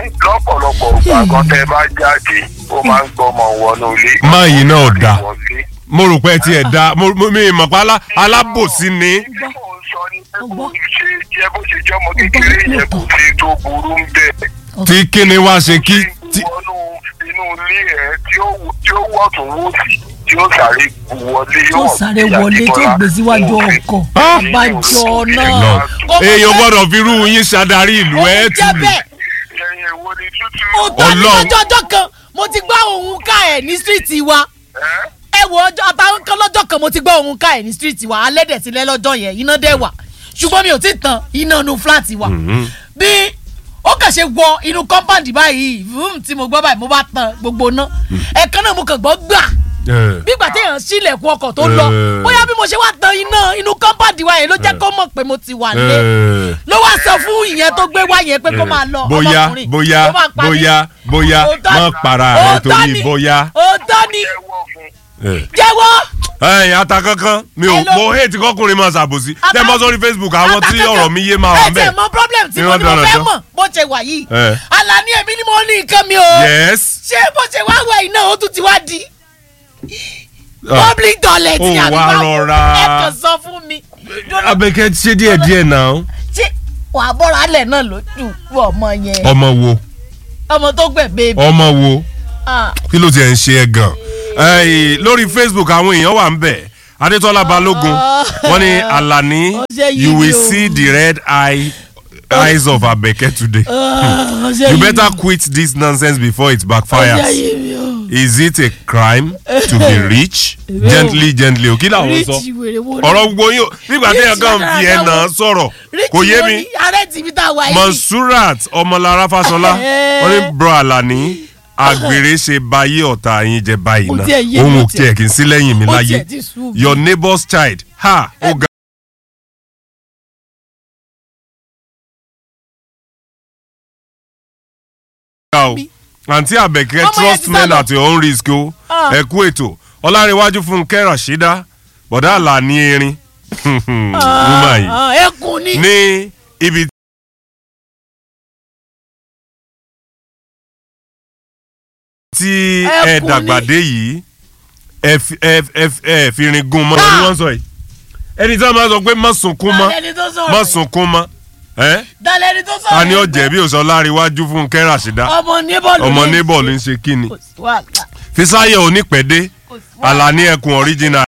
ẹ́ lọ́pọ̀lọpọ̀ ìgbà kan tẹ́ bá jáde ó máa ń gbọ́mọ wọnú ilé. Máa yìí náà dá. Wọlé. mo rò pé ẹ tiẹ̀ da mo mo- mi mọ̀ pé alá- alábòsí ni. tí mò ń sọ ni pé kò ṣe jẹ́ bó ṣe jọmọ kékeré yẹn kò sí tó burú ń bẹ̀. tí kíni wá ṣe kí. tí- wọnú inú ilé ẹ tí ó tí ó wọ̀ tún wò sí tí ó sáré wọlé tí ó sáré wọlé tí ó gbé síwájú ọkọ̀ Ah! àbájọ náà lọ Kó mọ̀ èèyàn pé- gbọ́dọ̀ fi irú yín ṣàdarí ìlú ó ẹ̀ ń jẹ́ tù lù. bẹ́ẹ̀ ẹyin èwo ni tútù. òótọ́ ní Ọlọ́run. lọ́jọ́ ọjọ́ kan mo ti gbọ́ òun ká ẹ̀ ní stíríìtì wa ẹ́ ẹ wo ọjọ́ àtàwọn kan lọ́jọ́ kan mo ti gbọ́ òun ká ẹ̀ ní stíríìtì wa alẹ́ dẹ̀ sílẹ̀ lọ́jọ́ yẹn iná dẹ̀ wà ṣùgbọ́n mi ò tí ì tan iná nu fúláàtì wa bí ó kàn ṣe wọ inú kọ́ńpáǹdì báyìí vroom tí mo gbọ́ báyìí mo bá tan gbogbo ná ẹ̀kan náà mo kàn gbọ́ gbà Eh. bígbà téèyàn sílẹ̀kùn ọkọ̀ tó lọ Eh. bóyá bí mo ṣe wá tan iná inú kọ́ńpáǹdì wa yẹn ló jẹ́ kó mọ̀ pé mo ti wà lé Eh. ló wá sọ fún ìyẹn tó gbé wá yẹn pé kó máa lọ bóyá ọmọkùnrin. bóyá Ó máa parí. bóyá bóyá Òótọ́ má ni- para rẹ òótọ́ torí ni- bóyá. òótọ́ ni jẹ́wọ́ fún Eh. jẹ́wọ́ ẹ̀yin ata kankan mi ò Hello. mo hate kọkùnrin máa ṣàbòsí Ata- tẹ́ bọ́ sórí facebook àwọn tí Àtàkàkà. ọ̀rọ̀ mi yé máa wà ẹ tẹ bẹ́ẹ̀. mọ problem tí mo Irọ́ ní mo fẹ́ dáradára. mọ̀ bó ṣe wà yìí Eh. Àlàní èmi ni mo ní nǹkan mi o yes. ṣé bó ṣe wá wà yìí náà ó tún ti wá di Ah. public toilet Ó àbí wá báwo? rọra. ẹ kàn sọ fún mi abẹ́kẹ́ ṣe díẹ̀ díẹ̀ náà. ṣé wàá bọ́ra alẹ̀ náà lójú fún ọmọ yẹn ọmọ wo ọmọ tó gbẹ̀gbẹ́ ọmọ wo ah kí ló tiẹ̀ ń ṣe ẹ gan. Ẹ̀yin, lórí facebook àwọn èèyàn wà ń bẹ̀ adétọ́lá balógun wọ́n ní alani Ó ṣe yí you ni will o. see the red eye eyes of abeke today. ah, ṣe you yí better mi. quit this nonsense before it Ó ṣe backfires. yí mi o. is it a crime to be rich gently gently o kí làwọn sọ Rich wèrè wo ni? ọ̀rọ̀ gbogbo yín o nígbà tí Rich èèyàn kan fi ẹ̀ náà sọ̀rọ̀ Rich kò yé wo mi ni? ààrẹ tìbí tá a wà yìí. monsurat ọmọlára fáṣọlá Eh. wọ́n ní bro alani àgbèrè ṣe bayé ọ̀tá yín jẹ báyìí Kò náà tiẹ̀ yé mi, òun ò ó tiẹ̀- tiẹ̀ kì í sí lẹ́yìn mi ó láyé tiẹ̀ ti sú mi. your neighbor's child ha ó ga. o àǹtí àbẹ̀kẹ́ Ọmọ yẹn trust ti sá men lọ. at your own risk o Ah. ẹ kú ètò ọlárẹ̀wájú fúnkẹ́ rashida bọ̀dá àlà ní erin woman yìí Ah, ẹkùn ni. ní ibi tí ẹ Ẹkùn dàgbà ni. dé yìí ẹ fi- ẹ ẹ ẹ fi rin gun mọ́ Ah. ni wọ́n sọ yìí ẹni tí wọ́n máa sọ pé má sunkún mọ́ Dálẹ́ni tó sọ̀rọ̀ má yìí. sunkún mọ́ ẹ́ Dálẹ́ni tó sọ̀rọ̀ ta ni ó yìí. jẹ̀bi òsọ láríwájú fúnkẹ́ rashida ọmọ níbọ̀lù ọmọ níbọ̀ ló ń ṣe kí ni kò sí wàhálà fisáyọ̀ onípẹ̀dé kò sí wàhálà. àlàní ẹkùn original